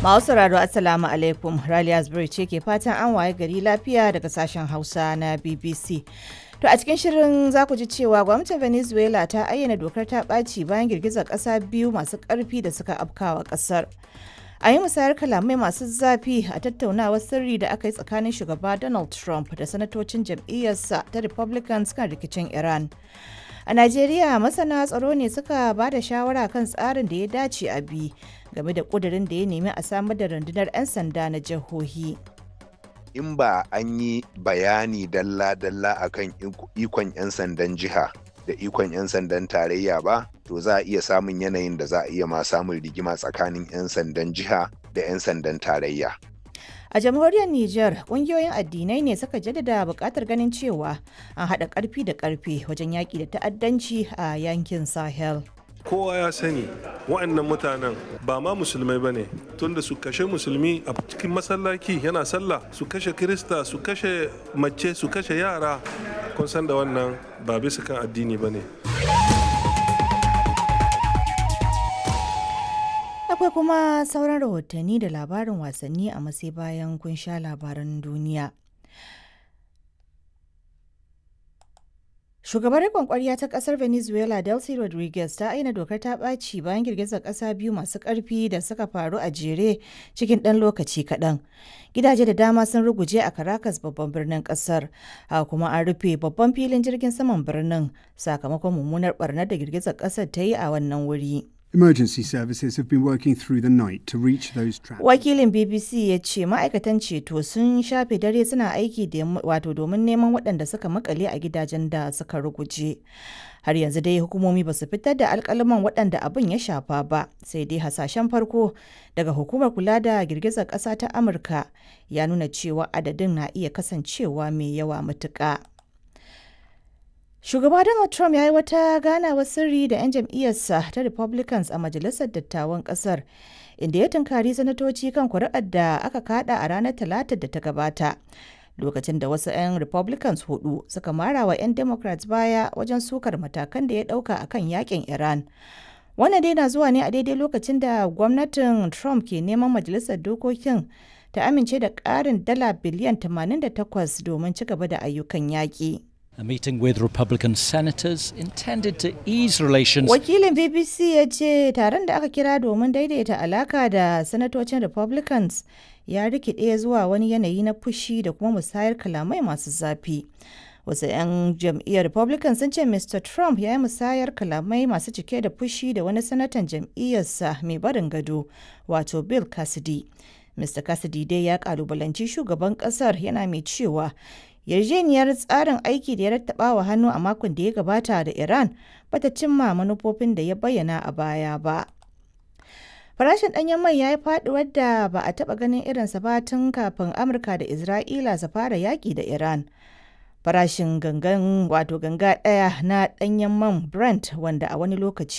Masu sauraro Assalamu alaikum Raliya Zubairu ce ke fatan an waye gari lafiya daga sashen Hausa na BBC. To a cikin shirin za ku ji cewa gwamnatin Venezuela ta ayyana dokar ta ɓaci bayan girgizar ƙasa biyu masu ƙarfi da suka afkawa ƙasar. A yi musayar kalamai masu zafi a tattaunawar sirri da aka yi tsakanin shugaba Donald Trump da sanatocin jam'iyyarsa ta Republicans kan rikicin Iran. A Najeriya masana tsaro ne suka ba da shawara kan tsarin da ya dace a bi game da ƙudurin da ya nemi a samar da rundunar 'yan sanda na jihohi. in ba an yi bayani dalla-dalla akan ikon 'yan sandan jiha da ikon 'yan sandan tarayya ba to za a iya samun yanayin da za a iya ma samun rigima tsakanin 'yan sandan jiha da 'yan sandan tarayya A jamhuriyar Nijar, ƙungiyoyin addinai ne suka jaddada buƙatar ganin cewa an haɗa ƙarfi da ƙarfe wajen yaƙi da ta'addanci a yankin Sahel. kowa ya sani wa'annan mutanen ba ma musulmai ba ne tunda su kashe musulmi a cikin masallaci yana sallah su kashe kirista su kashe mace su kashe yara kun san da wannan ba bisa kan addini ba ne Akwai kuma sauran rahotanni da labarin wasanni a masai bayan kun sha labaran duniya. Shugabar riƙon ƙwarya ta ƙasar Venezuela Delcy Rodriguez ta aina dokar ta ɓaci bayan girgizar ƙasa biyu masu ƙarfi da suka faru a jere cikin ɗan lokaci kaɗan. Gidaje da dama sun ruguje a Caracas babban birnin ƙasar, haka kuma an rufe babban filin jirgin saman birnin sakamakon mummunar ɓarnar da girgizar ƙasar ta yi a wannan wuri. Emergency services have been working through the night to reach those trapped. Wakilin BBC ya ce ma'aikatan ceto sun shafe dare suna aiki da wato domin neman waɗanda suka makale a gidajen da suka ruguje. Har yanzu dai hukumomi ba su fitar da alkalaman waɗanda abin ya shafa ba, sai dai hasashen farko daga hukumar kula da girgizar ƙasa ta Amurka ya nuna cewa adadin na iya kasancewa mai yawa matuƙa. Shugaba Donald Trump ya yi wata ganawar sirri da 'yan jam'iyyarsa ta Republicans a Majalisar Dattawan Ƙasar, inda ya tunkari sanatoci kan kuri'ar da aka kada a ranar Talatar da ta gabata. Lokacin da wasu 'yan Republicans hudu suka mara wa 'yan Democrats baya wajen sukar matakan da ya ɗauka a kan yakin Iran. Wannan dai na zuwa ne a daidai lokacin da gwamnatin Trump ke neman Majalisar Dokokin ta amince da ƙarin dala biliyan 88 domin ci gaba da ayyukan yaƙi. A meeting with Republican senators intended to ease relations. Wakilin BBC ya ce taron da aka kira domin daidaita alaka da sanatocin Republicans ya rikide zuwa wani yanayi na fushi da kuma musayar kalamai masu zafi. Wasu 'yan jam'iyyar Republican sun ce Mr. Trump ya yi musayar kalamai masu cike da fushi da wani sanatan jam'iyyarsa mai barin gado, wato Bill Cassidy. Mr. Cassidy dai ya kalubalanci shugaban kasar yana mai cewa yarjejeniyar tsarin aiki da ya rattaba wa hannu a makon da ya gabata da Iran bata cimma manufofin da ya bayyana a baya ba. Farashin ɗanyen mai ya yi faɗuwar da ba a taɓa ganin irinsa ba tun kafin Amurka da Isra'ila su fara yaƙi da Iran. Farashin gangan wato ganga ɗaya na ɗanyen man Brent wanda a wani lokaci